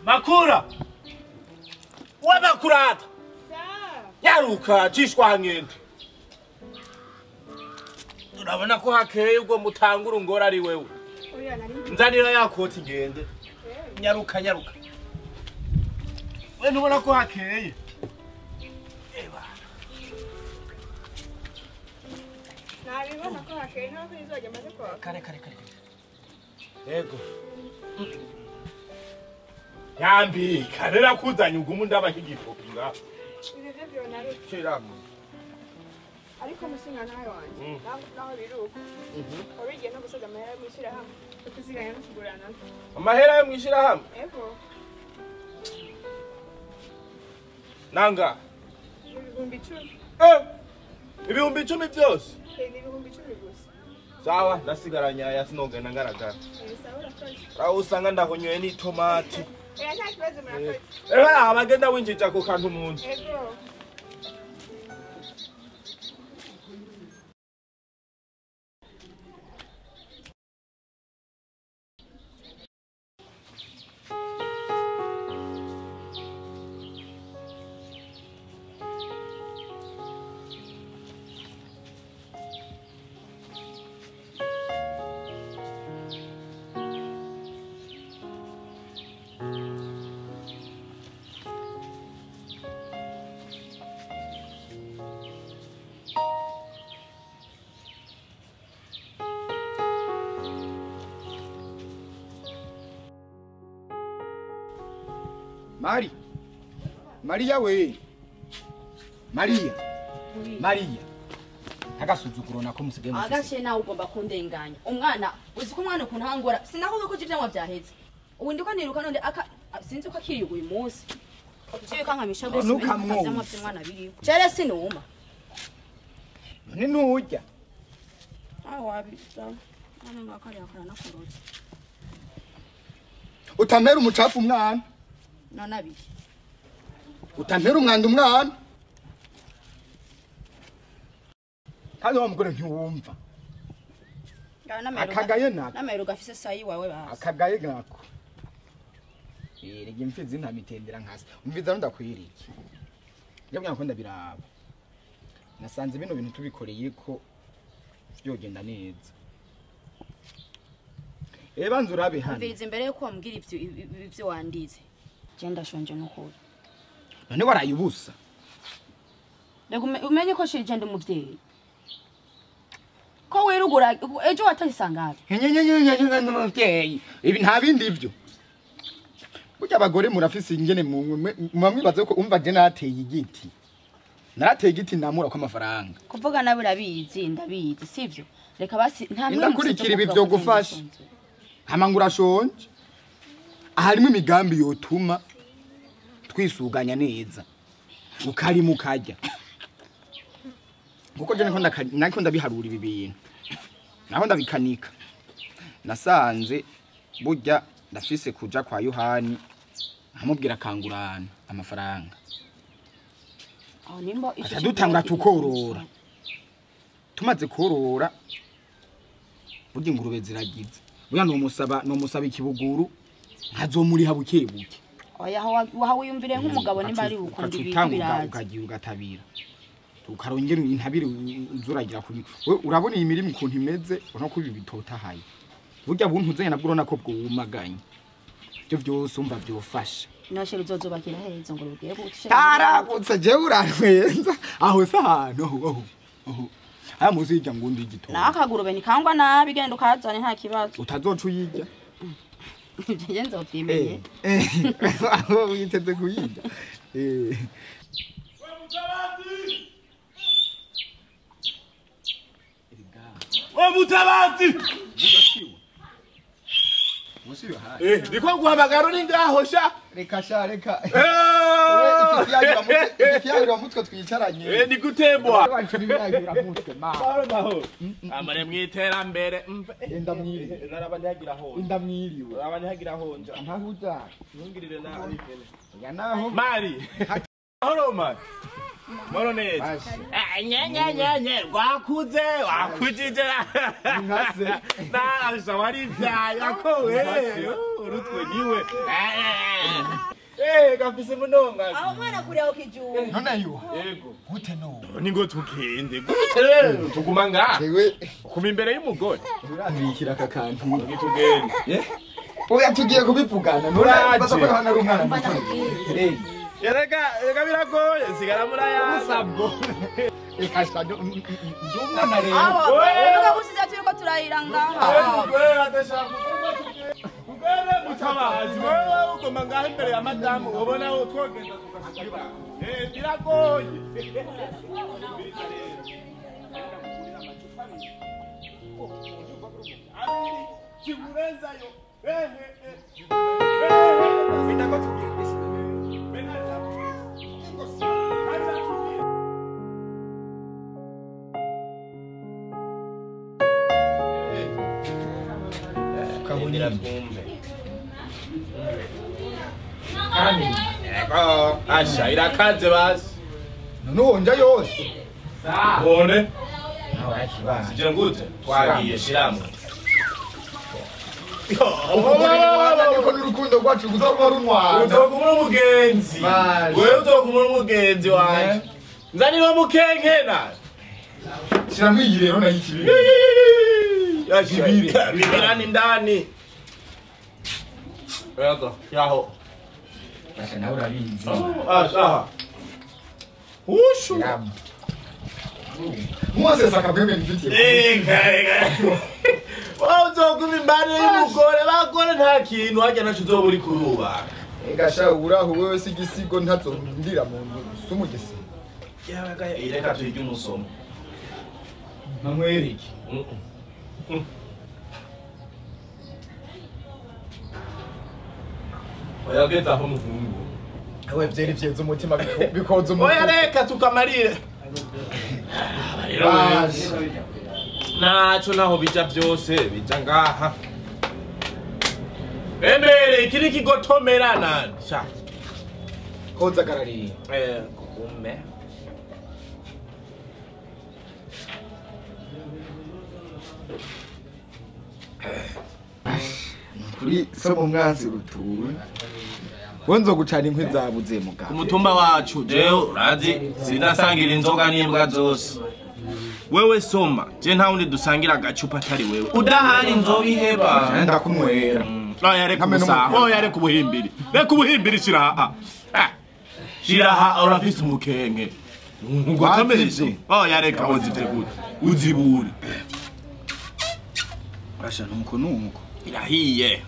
makura we makurata nyaruka cishwa nkende urabona ko hakeye ubwo mutangura ungora ari wewe nzanira ya koti ngende nyaruka nyaruka we ntubona ko hakeye Eba. ntabibona ko hakeye ntabwo izajya amaze kwaka kare kare kare yego yambika rero akuzanye ugumu ndaba nk'igipupi ngaho ibyo byo byona ari shiramu ariko musinga nawe wanjye Mm. naho- naho biri uko wabigiye no gusoza amahera yo mwishyira hamwe yo kuziganya no kugurana amahera yo mwishirahamwe ego nanga ibihumbi icumi Eh, ibihumbi icumi byose Eh, ni ibihumbi icumi gusa sawa ndasigaranye aya sinogenda ngaragara Eh, sawa urakoze aho usanga ndahonyoye n'itomati Eh, nta kibazo murakoze ehe abagenda winjija ku kantu munsi ego Mari. Maria we. Maria. Maria. Agasuzuguro nako musigaye mufise. agashe nawe ugomba kundenganya umwana uzi ko umwana ukuntu hangora sinakuvuga ko ivyamwa vyaheze ubu ndiko niruka none aka sinzi ko akiriye uyu munsi ivyo kankamisha rwose Ntukamwumve. ivyamwa vy'umwana biriho jere sinuma None nturya. aho wabiza none ngakariya karanakorotse Utamera umucafu umwana. none abiri Utamera umwanda umwana. Kandi wa mugore ntiwumva. Akagaye nako. namero gafise sayi wawe basi Akagaye nako. Erega imfizi ntamitendera nkasi. Umviza ndakwiriye. Njya ko ndabiraba. Nasanze bino bintu tubikoreye ko byogenda neza. Eba nzu urabe hano. mviriza imbere yuko wambwira ivyo ivyo wandize je ndashonje n'ukuri None waraye ubusa. reka ume- umenye ko shije ndi umuvyeyi ko wirugura ejo watayisangaje Nyenyenyenyenyenye n'umuvyeyi. Ibi nta bindi ivyo. Burya abagore murafise ingene muba mwibaza ko umva je nateye igiti. Narateye igiti ndamura ko amafaranga. kuvuga nawe urabizi ndabizi sivyo reka basi nta Inda kurikira ibi vyo gufasha. Hama ngo urashonje. Harimo imigambi yotuma twisuganya neza. Ukarima ukarya. Kuko je niko ndaka- nako ndabiharura ibi bintu. Naho ndabikanika. Nasanze burya ndafise kuja kwa Yohani nkamubwira akangurana amafaranga. aho nimba Aca dutanga tukorora. Tumaze korora burya ingurube ziragize. Burya nomusaba nomusaba ikibuguru nkazomuriha buke buke. oya waha wiyumvire nk'umugabo nimba ari ukunda ibintu ukatutanga biraza ukagira ugatabira ukarongera intabire uzuragira kuri we urabona iyi mirimo ukuntu imeze ubona ko ibi bitotahaye burya buntu uzanye nabwo urabona ko bwumaganye ibyo byose umva byofasha noshe ruzozubakira hezo ngo rugiye gushira taragutse jewe urantwenza aho se ahantu aho aho aho aya muzi hirya ngo undi igitondo nakagurube nikangwa nabi genda ukazane nta kibazo utazoca uyirya je nzovyimenye Eh, eh, aho witeze kuyirya Eh. we mutabazi Musi yohani Eh, niko guhamagara uri ngaho sha reka sha reka Eh, ikiyagira mutwe twicaranye eh, ni gutembwa mutwe ma mahoro mahoro amare mwiterambere mve Enda mwiriwe. naraba ntihagira honja indamwiriwe naraba ntihagira honja ntahuza ntungirire nabi pene ya naho mari mahoro mari mahoro neza Bashe. Eh, nye nye nye nye rwakuze wakujije Nkase. nasha warivyaye ako we urutwe niwe Eh, gafise munonga. aho mwana kuri aho kijumba none yuha Yego. gute no Ningo tugende. Gute rero tuguma ngaha. ewe Kuma imbere y'umugore. urambikira aka kantu Nitugende. oya tugiye kubivugana Uraje. baza ko hano ari umwana mva muto ndakubwira Eh, Erega, erega biragoye. Sigara muraya. sabwo reka sha ndo- ndi umwana rero aho Oya. uvuga ko usize turiko turayira ngaha mutabazi wewe ugoma ngaho imbere ya madamu ubona wo twogenda tukashikira eh biragoye abiri kimurenzayo ehe ehe ndako tugende Kabundira twumve. Yego, asha irakaze basi. none wonja yose Bone, ntawakibaza sije ngute twagiye shiramo. niko n'urukundo rwacu kuzoba runwana Utogumura umugenzi. Baje. Wewe utogumura umugenzi wanje. Nzanira mukenkena. shiramo iyi rero nayo ikibiri Bibiri. Bibirani ndani. Yego, yaho. Basha nawe urabizi Asha. Ushu. shiramo mose saka bwembe nifitiye Ega, ega. Wowe uzoguma imbere y'umugore, bagore nta kintu harya naco uzoba uri kurubaka. gasha uraho wewe si igisigo ntazondira mu nzu sumugisi Yabaga ireka turya umusomo. nkamwereke Oya geta aho muhungu. we vyeri vyeza umutima biko- bikoza Oya umutima reka tukamarire. Baje. Naco naho bija byose bija ngaha. Embere ikiri kigotomerana. Sha. koza garariye Eh, kume. kuri so mu mwanzi rutuwe we nzogucana inkwi zabuze Ku mugabo mutumba wacu jewe urazi sindasangira inzoga n'imbwa zose. Wewe soma, je nta wundi dusangira agacupa atari wewe. Udahari nzobiheba. nenda kumwera Oya reka Hamwe ubusa. n'umukobwa. Oya reka ubuhimbiri. Reka ubuhimbiri shiraha. Ah. Shiraha urafise umukenke. Ngo Wazivye. kamereze. Oya reka uzitegure. Uzibure. basha nuko nuko Irahiye.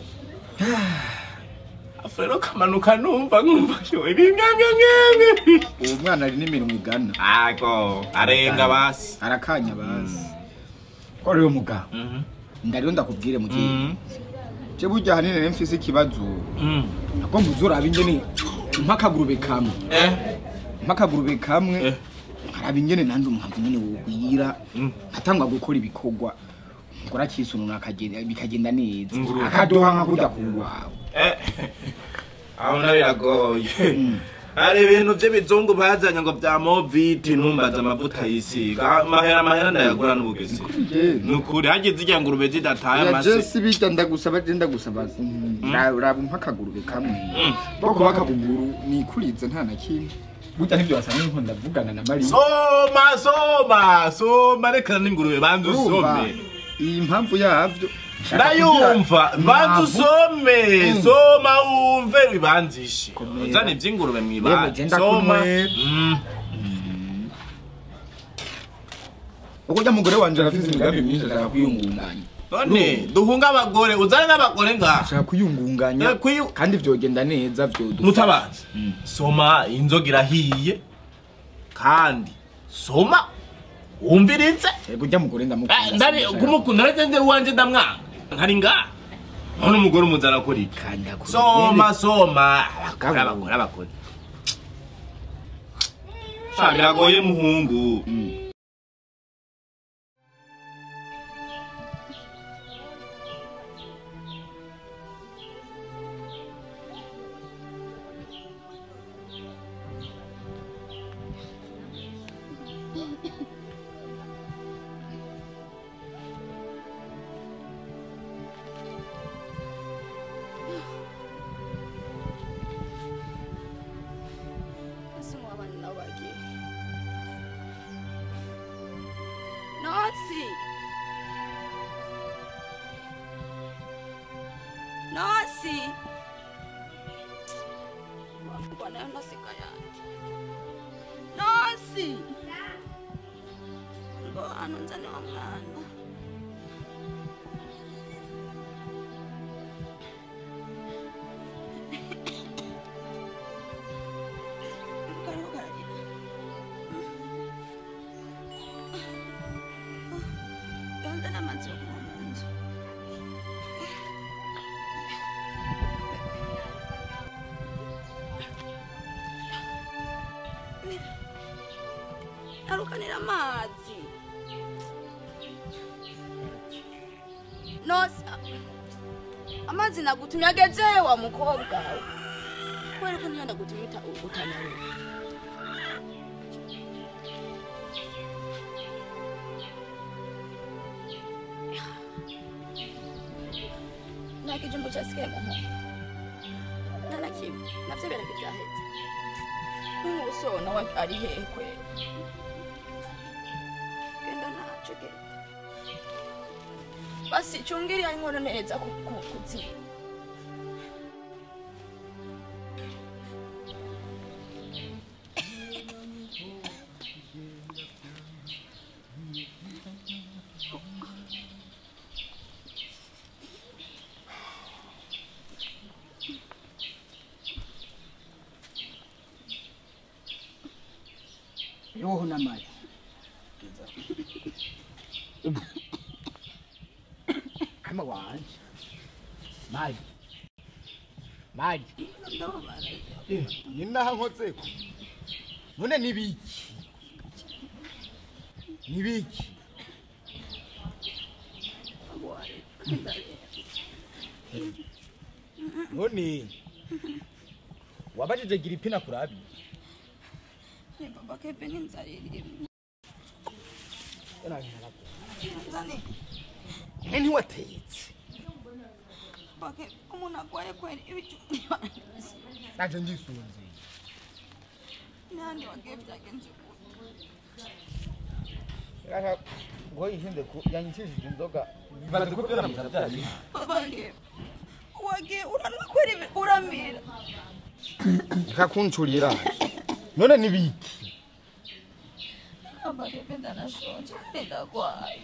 Afero kamanuka numva nkumva showe bingangangange. uwo mwana ari n'imirimo igana Ako arenga basi. arakanya bazi ko rero mugabo Mhm. ndariyo ndakubwire mu gihe Mhm. je burya hanini rero mfise ikibazo Mhm. agomba uzoraba ingene mpakagurube kamwe Eh. mpakagurube kamwe Eh. haraba ingene nandi umuhamvu nyene wogwira Mm. atangwa gukora ibikorwa ngora kisununa akagenda bikagenda neza Ingurube. akadoha nka kurya kuwawe Eh. Aho nabiragoye. Hari ibintu by'ibizungu bazanye ngo bya moviti ntumbaza amavuta yisiga amahera amahera ndayagura n'ubugezi ni ukuri hagize ijya ngurube zidataye ya amase jesi bijya ndagusaba je ndagusaba raba mpakagurube kamwe boko bakaguguru nikurize nta na kimwe burya nivyo wasanga nko ndavugana na Maria soma soma soma reka n'ingurube banza urumva usome iyi mpamvu yavyo ndayumva banza Ntabwo- usome Mm. soma wumve bibanzishe Komera. uzana iby'ingurube Yewe, mwibara genda soma kumwe. Mm. uko rya mugore wanje arafise imigambi myinshi ashaka kwiyungunganya none duhunga abagore uzane n'abagore ngaha ashaka kwiyungunganya Eh, kwiyu- kandi vyogenda neza vyodufasha mutabazi soma inzoga irahiye kandi soma wumvirize yego rya mugore Eh, ndamukunda ndari kumukunda rege uwanje ndamwanga nkari ngaha none umugore umuzana kuri iki kanda kure soma soma abagore Abagabo. abagore abagore sha biragoye muhungu nosi nosi mbona yo nosika yanjye nosi ngo hano nzane wa mwana kariho kararira yonzana amazi yo kunywa mu nzu arukanira amazi nose amazi nagutumye ageze wa mukobwa we kubera ko niyo ndagutumye uta- utanyaruka nta kijumbu cyasigaye mu nkono nta na kimwe navyo birage byahetse n'umusona we ari hehe kwera genda naco genda basi cungiriya inkono neza ku- ku- kuziba yoho n'amari kama wanje mari mari Eh, ni naho nkozeko none nibiki nibiki none wabajije gira ipina kurabi ni baba keve n'inzara irimo nzane mwe ntiwatetse baba keve umuntu agwaye kwera ibijumba naje ndisunze n'ahandi wagiye byagenze gute ngo yihinde ku yanyishishije inzoga baradukubwira mu byayi baba keve wagiye uranwa kwera ibi- uramira kakuncurira none nibiki baba keve ndanashonje ndagwaye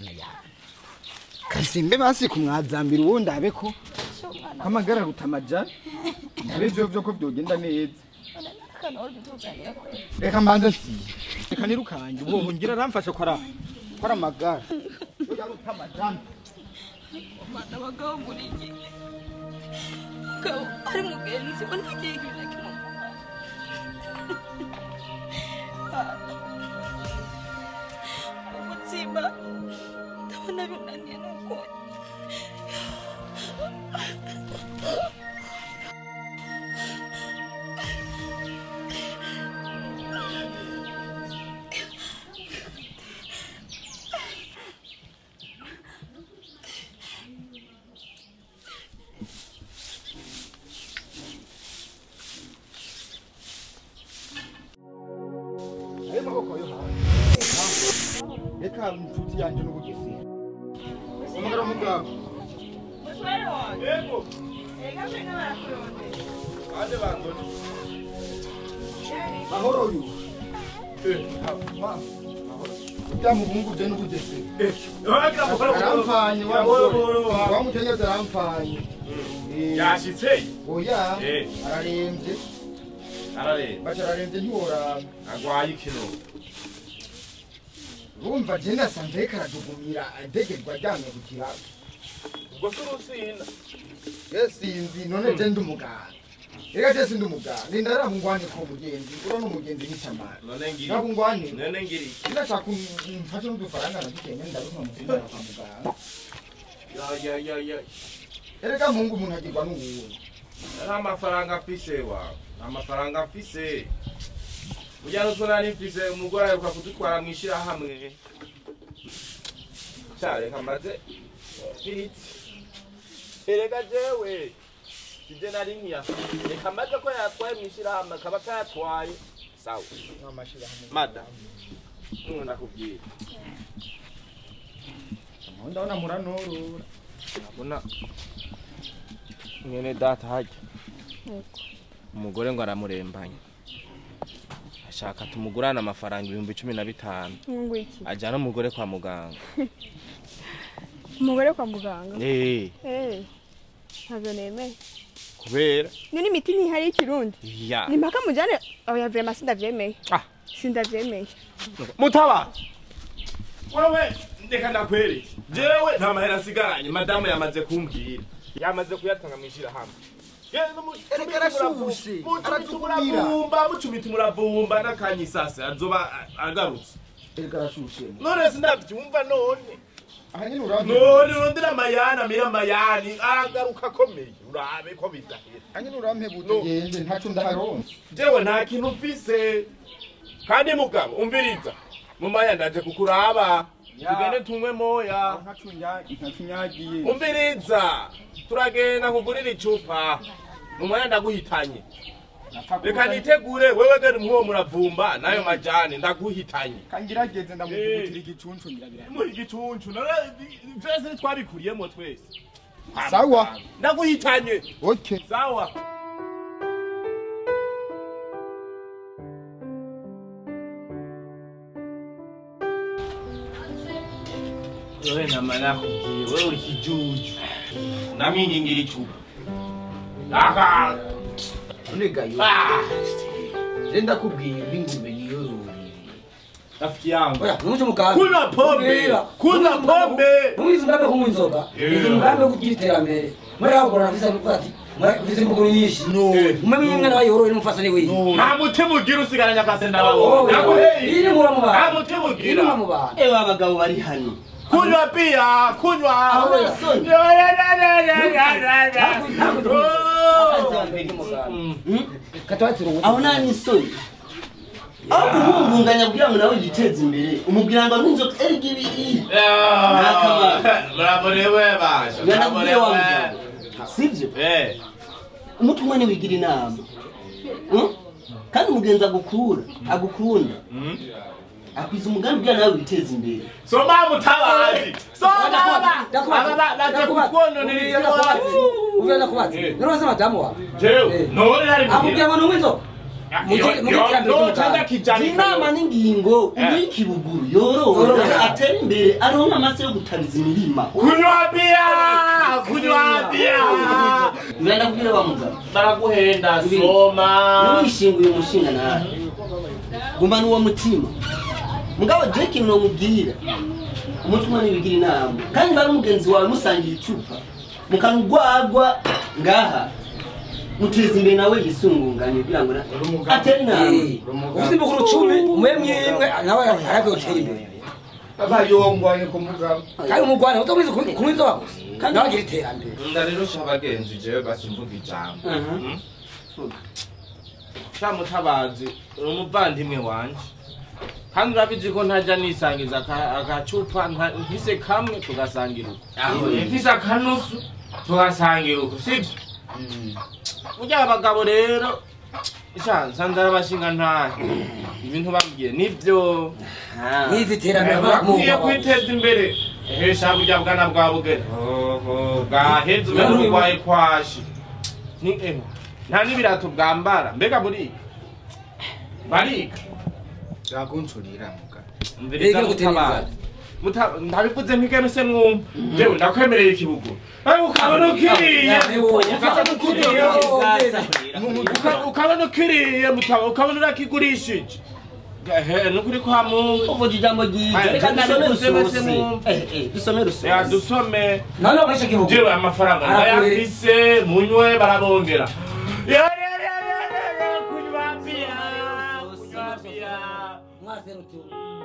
kasimbe basi kumwazambira uwundi abe ko sho mwana kamagara rutamajana arivyo vyo ko vyogenda neza kano uri gutuzanira kwera reka mbanze si reka nirukanje ubwo ngira aramfasha ko ara ko ari amagara Oya rutamajana umwana abagabo muri iki mugabo ari mugenzi we ntagiye ibintu na kimwe ubuzima ndabona binaniye nuko ayo maboko yo hanze reka inshuti yanje n'ubugezi umugara w'umugabo yego bande bandoni mahoro uyu ujya muhungu je n'ubugezi arampfanye wamukenyezi arampfanye Eh, yashitse oya Eh. ararembye arareba baca ararembye ntiworaba agwaye ikino urumva je nasanze reka aradugumira adegerwa aryamye ku kiraro ubwo si urusinda je sinzi none je ndi umuganga reka je sindi umuganga ninda ramungwane ko mugenzi uro n'umugenzi nk'itamara none ngiri nakungwane none ngiri ndashaka umfashe n'udufaranga nadukenye ndaruka musimara kwa muganga ya ya ya ya erega mungu umuntu agirwa n'uwundi nta mafaranga afise wa nta mafaranga afise ujya n'utwo nari mfise umugore aheruka kudutwara mu ishyirahamwe sha reka maze iritsi erega jewe sije nari nkiyafise reka maze ko yatwaye mu ishyirahamwe akaba atayatwaye sawa mada nubu ndakubwira aho ndabona muranorora abona mwene data hajya umugore ngo aramurembanye ashaka tumugurane amafaranga ibihumbi cumi na bitanu Mungu iki? ajyana umugore kwa muganga Umugore kwa muganga. Eh, Eh. Ntabyo nemeye. kubera Ni n'imiti ntihari y'ikirundi. ya Ni mpaka mujane oya vrema sindavyemeye. Ah. Sindavyemeye. mutaba wewe ndeka ndakwereke jewe nta mahera asigaranye madamu yamaze kumbwira yamaze kuyatanga mwishira hamwe Erega arashushe, aratugumira. mucumita mucumita umuravumba n'akanyisase azoba a- agarutse erega arashushe none sinavyumva none aha nyine urampe none urondera amayani amira amayani aragaruka akomeye urabe ko bidahera aha nyine urampe No. butugende ntaco ndaharonse jewe nta kintu mfise kandi mugabo umviriza mu maya ndaje kukuraba Ya. tugende tunywe moya ntaco nyagiye umviriza turagenda kugurira icupa mu maya ndaguhitanye reka nitegure wewe gari muwo muravumba nayo majani ndaguhitanye kangirageze ndamuvugutira igicuncu ngirabira muri igicuncu none vyose ntitwabikuriyemo twese sawa ndaguhitanye okay sawa wewe namana kubwiye wewe uri kijuju nami ngira icupa aka Unigayo. Ah, Nenda kubwiye ingurube niyororere. rafiki yangu Oya, numuche mukambi. kunywa pombe kunywa pombe Mumizi mugambe kunywa inzoga. Yeah. Ni mugambe wo kugira iterambere. Muri aho gora nafisa kuvuga ati, mufise imbuguru nyinshi. Mumenye imwe n'abayorore n'umufasani wiwe. nta mutima ugira usigaranye akasenda Oh, babona naguheye Iri mura mu nta bantu. mutima Iri ugira mura mu bantu. ewe abagabo bari hano kunywa pia kunywa Aho yasoni. Ya, ya, ya, ya, ya, ya, ya, ya. Ntabwo Oh. Iri mu bantu. Mm. Katwatira ubu. aho nta n'isoni aho kumumbunganya kugira ngo nawe yiteze imbere umubwira ngo anywe inzoga erega ibiri Ntakamaro. muraborewe basha ngana kubwira wa muraborewe mugabo sibyo Eh, umutwe umwe ntiwigira inama Hmm? kandi umugenzi agukura agukunda mm. akwiza umugambi kugira nawe witeze imbere soma mutabazi soma Ndakubaza. aba baje Ndakubaza. kukwononera Uvira ndakubaza. ibyo Uvira ndakubaza. Eh. None wase madamu wawe. jewe Eh. none hari Akubwira ngo nunywe inzoga. Mugi- mugi iterambere ry'umuganda. inama n'ingingo umuha ikibuguru yorora Yorora. atera imbere aronka amase yo gutariza imirima kunywa bia kunywa bia ngana kubwira wa mugabo baraguhenda Ibi- soma niwishinguye umushinga nawe guma n'uwo mutima mugabo je ikintu nomubwira umutima ntiwigira inama kandi bari umugenzi wawe musangira icupa mukanugwagwa ngaha muteza imbere nawe yisungunganye kugira ngo na- atere inama Ufite imbuguru cumi, umwe mwimwe, nawe arabwe utera imbere. abayongwanye ku mugabo kandi umugwane utamwiza kunywa inzoga gusa nawe agira iterambere ndarerusha abagenzi jewe basimvuga ijambo Aha. Mm? sha mutabazi uri umuvandimwe wanje kandi urabizi ko ntajya nisangiza aka- agacupa nta- mfise kamwe tugasangira uko Aho. mfise akanusu tugasangira uko sibyo burya abagabo rero sha nsanze ari abashinga ntahe ibintu babwiye nibyo Ah. n'izi iterambere bakwiye kwiteza imbere hesha burya bwana bwa bugeni Oho, bwaheze umenya urwaye kwashi ni eho nta n'ibirato bwambara mbega buriga bariga yakunshurira mugabo Umviriza Mbega gutera mutabazi. Muta- ndabivuze mpigeme se mwumva jewe ndakwemereye ikibugu ariko ukabona ukiriye ukabona ukiriye uka- ukabona ukiriye mutaba ukabona urakigurishije ehe nukuri kwa mungu uvuga ijambo ryiza Aya, reka dusome bose bose rusosi mwumva. Eh, eh, dusome rusosi ya dusome none muri icyo gihugu jewe amafaranga Aragoye. ndayafise munywe barabongera Ya, ya, ya, ya, ya, ya, kunywa bia kunywa bia mwaserutu